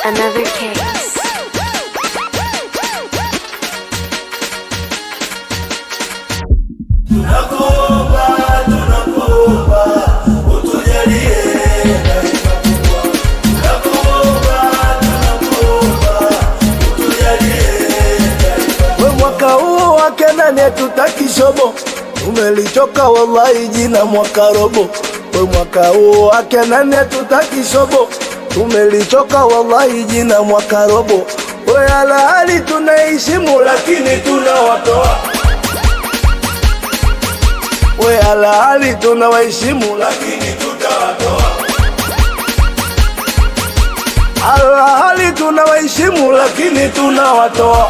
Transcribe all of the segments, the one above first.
another case. Tunakuomba, tunakuomba, utujalie taifa kubwa. Tunakuomba, tunakuomba, utujalie taifa. We mwaka huu wake nani hatutaki shobo, umelichoka wallahi jina mwaka robo. We mwaka huu wake nani hatutaki shobo, tumelichoka wallahi jina mwaka robo. We alahali tunaheshimu lakini tunawatoa we alahali tunawaheshimu lakini tutawatoa. Alahali tunawaheshimu lakini tunawatoa.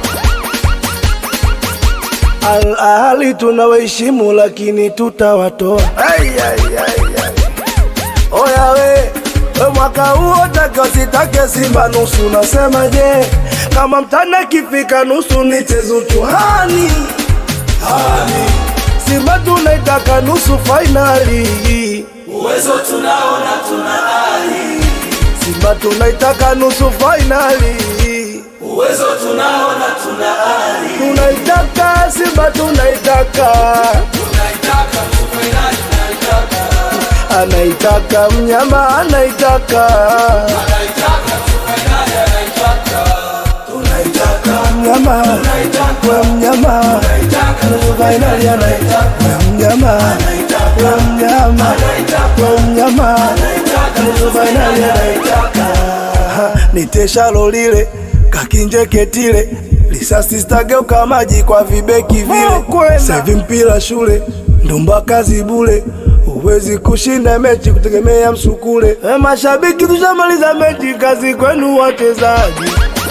Alahali tunawaheshimu lakini tutawatoa. Ai, ai, ai, ai. Oya we, we mwaka huo take usitake Simba nusu, nasema je, kama mtana kifika nusu nicheze uchuhani hani. Simba tunaitaka nusu fainali, Uwezo tunaona tuna ari, Simba tunaitaka nusu fainali, uwezo tunaona tuna ari, tunaitaka Simba tunaitaka, tunaitaka nusu fainali, tunaitaka anaitaka mnyama anaitaka, anaitaka nusu fainali, anaitaka tunaitaka mnyama we mnyama nusu fainali anaitaka we mnyama we mnyama we mnyama nusu fainali anaitaka niteshalo lile kakinjeketile lisasi stageuka maji kwa vibeki vile sevi mpira shule ndumba kazi bule huwezi kushinda mechi kutegemea msukule e mashabiki tushamaliza mechi kazi kwenu wachezaji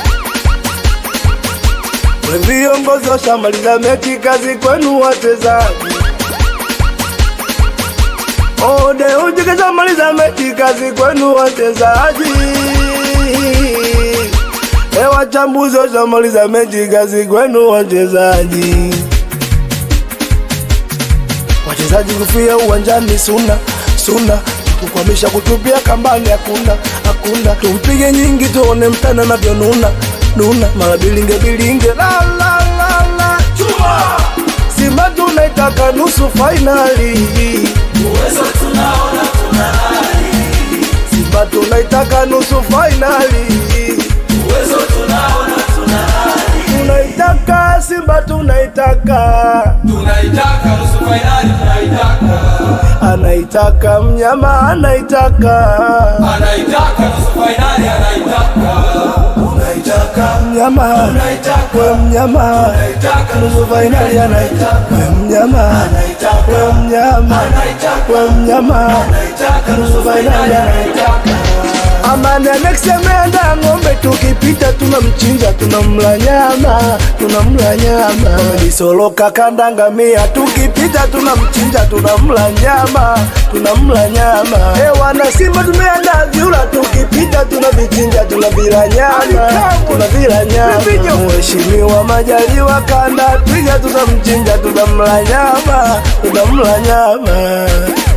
we viongozi washamaliza mechi kazi kwenu wachezaji ode uje kashamaliza mechi kazi kwenu wachezaji e wachambuzi washamaliza mechi kazi kwenu wachezaji wachezaji kufia uwanjani suna suna kukwamisha kutupia kambani hakuna hakuna tumpige nyingi tuone mtana anavyonuna nuna mara bilinge bilinge la la la la chuma Simba tunaitaka nusu fainali uwezo tunaona tuna ari, Simba tunaitaka nusu fainali uwezo tunaona tuna ari, tunaitaka Simba tunaitaka tunaitaka nusu fainali, tunaitaka anaitaka mnyama anaitaka anaitaka nusu fainali, anaitaka unaitaka mnyama anaitaka we mnyama anaitaka nusu fainali anaitaka we mnyama we mnyama we mnyama anaitaka nusu fainali, anaitaka Amani anaksemenda ng'ombe, tukipita tunamchinja, tunamla nyama, tunamla nyama. Disoloka kandangamia, tukipita tunamchinja, tunamla nyama, tunamla nyama. E wana Simba tumeenda vyura, tukipita tunavichinja, tunavila nyama, tunavila nyama. Mheshimiwa Majaliwa kanda twiga, tunamchinja, tunamla nyama, tunamla nyama.